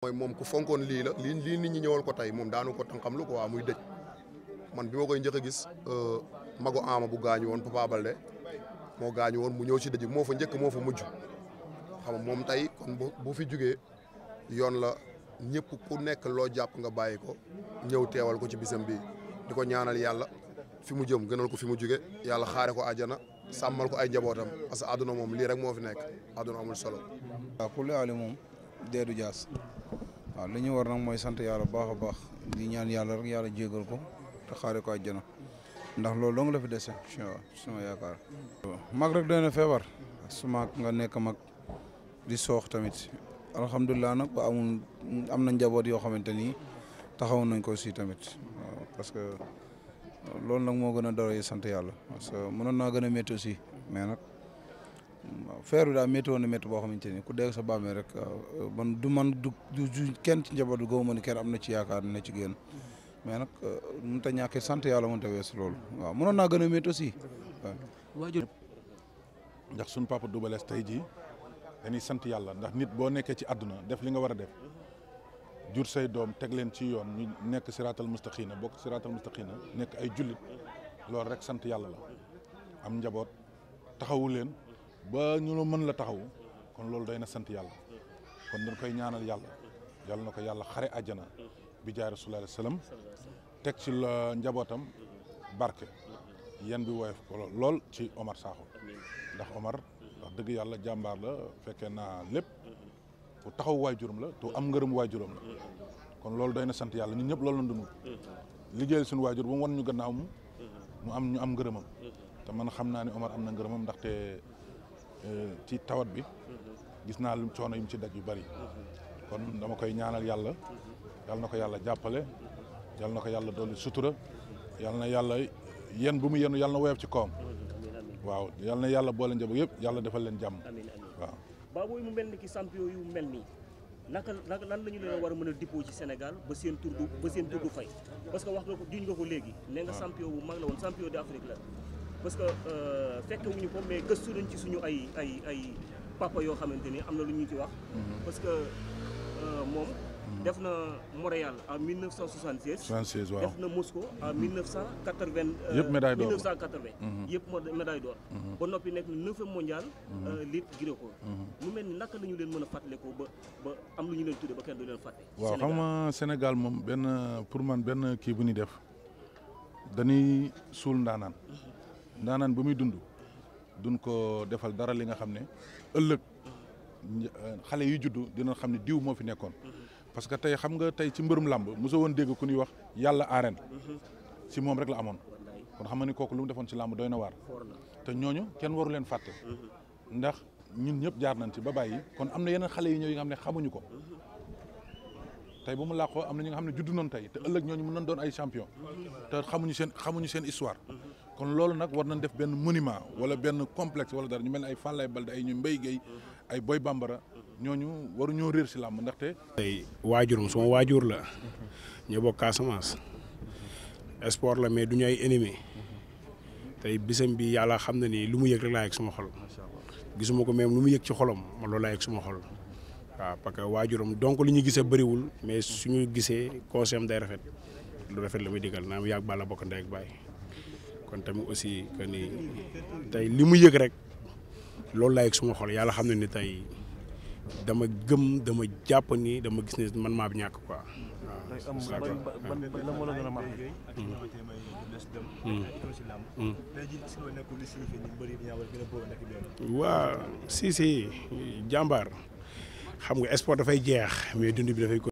mooy moom ku fonkoon lii la lii lii nit ñi ñëwal ko tey moom daanu ko tànqam lu ko waa muy dëj man bi ma koy njëkk a gis mago ama bu gaañu woon Papa Balde moo gaañu woon mu ñëw ci dëj moo fa njëkk moo fa mujj xam nga moom tey kon bu fi jugee yoon la ñëpp ku nekk loo jàpp nga bàyyi ko ñëw teewal ko ci bisam bi di ko ñaanal yàlla fi mu jëm gënal ko fi mu jóge yàlla xaare ko àjjana sàmmal ko ay njabootam parce que àdduna moom lii rek moo fi nekk àdduna amul solo. waaw pour le Ali moom deedu jaas waaw li ñu war nag mooy sant yàlla baax a baax di ñaan yàlla rek yàlla jégal ko te xaare ko àjjana ndax loolu dong la fi dese suma yaakaar. mag rek doy na feebar su mag nga nekk mag di soox tamit alhamdulilah nag ba amul am na njaboot yoo xamante ni taxaw nañ ko si tamit waaw parce que. loolu nag moo gën a doole sant yàlla parce que mënoon naa gën a métti aussi mais nag feer bi daal métti woon na métti boo xamante ni ku dégg sa bàmmee rek man du man du du kenn ci njaboot goo ma ni kenn am na ci yaakaar ne ci génn mais nag mënut a ñàkk sant yàlla mënut a weesu loolu waaw mënoon naa gën a métti aussi waaw. ndax suñu papa Double Less tey jii dañuy sant yàlla ndax nit boo nekkee ci àdduna def li nga war a def. jur say doom teg leen ci yoon ñu nekk siraatal mustaqina bokk siraatal mustaqina nekk ay jullit loolu rek sant yàlla la am njaboot taxawu leen ba ñu la mën la taxawu kon loolu day na sant yàlla kon dañ koy ñaanal yàlla yàlla na ko yàlla xare àjjana bi jaay rasulullah salaam teg ci la njabootam barke yan bi woyof ko lool ci Omar Sakho ndax Omar wax dëgg yàlla jàmbaar la fekkee naa lépp ku taxaw waajuram la te am ngërëm waajuram la kon loolu doy na sant yàlla ñun ñëpp loolu la dund liggéeyal suñu waajur ba mu wan ñu gannaaw mu mu am ñu am ngërëmam te man xam naa ne Omar am na ngërëmam ndaxte ci tawat bi gis naa lu coono yu mu ci daj yu bari kon dama koy ñaanal yàlla yàlla na ko yàlla jàppale yàlla na ko yàlla dolli sutura yàlla na yàlla yen bu mu yenu yàlla na woyof ci kawam waaw yàlla na yàlla boole njaboot yëpp yàlla defal leen jàmm waaw Baboy mu mel ni ki champion yu mel nii naka naka lan la ñu leen war a mën a dippoo ci Sénégal ba seen tur du ba seen tur du fay parce que wax nga ko juñ nga ko léegi. nee nga champion bu mag la woon champion d'Afrique la. parce que fekke wuñu ko mais gëstu nañ ci suñu ay ay ay papa yoo xamante ni am na lu ñu ci wax. parce que moom. def na Montréal en 1976. 76 waaw def na Moscou en 1980. yëpp médaille d'or 1980. yëpp médaille d'or. ba noppi nekk na neuvième mondial. lutte gréco. mu mel ni naka la ñu leen mën a fàttalikoo ba ba am lu ñu leen tuddee ba kenn du leen fàtte. waaw xam nga Sénégal moom benn pour man benn kii bu ñuy def dañuy suul ndaanaan. ndaanaan ba muy dund duñ ko defal dara li nga xam ne ëllëg xale yi juddu dina xam ne diw moo fi nekkoon. parce que tey xam nga tey ci mbërum làmb mosoo woon dégg ku ñuy wax yàlla arène ci moom rek la amoon kon xam nga ni kooku lu mu defoon ci làmb doy na waar te ñooñu kenn waru leen fàtte ndax ñun ñëpp jaar nañ ci ba bàyyi kon am na yeneen xale yi ñëw yi nga xam ne xamuñu ko tey bu mu làqoo am na ñi nga xam ne juddu noonu tey te ëllëg ñooñu mën nañ doon ay champion te xamuñu seen xamuñu seen histoire kon loolu nag war nañ def benn monument wala benn complexe wala dara ñu mel ne ay Falaye Balde ay ñu Mbaye Guèye ay Boy Bambara ñooñu waruñoo réer si làmb ndaxte. tey waajurum sama waajur la ñoo bokk Casamance sport la mais du ñu ay ennemi tey bisam bi yàlla xam na ni lu mu yëg rek laa yëg sama xol gisuma ko même lu mu yëg ci xolam man loolu laa yëg sama xol waaw parce que waajuram donc li ñu gisee bëriwul mais suñu gisee conseil day rafet lu rafet la muy digal naa yàgg bala bokk ndey ak baay kon tamit aussi que ni tey li mu yëg rek loolu laa yëg suma xol yàlla xam na ni tey. dama gëm dama jàpp ni dama gis ne man maa bi ñàkk quoi waaw si si jàmbaar xam nga sport dafay jeex mais dund bi dafay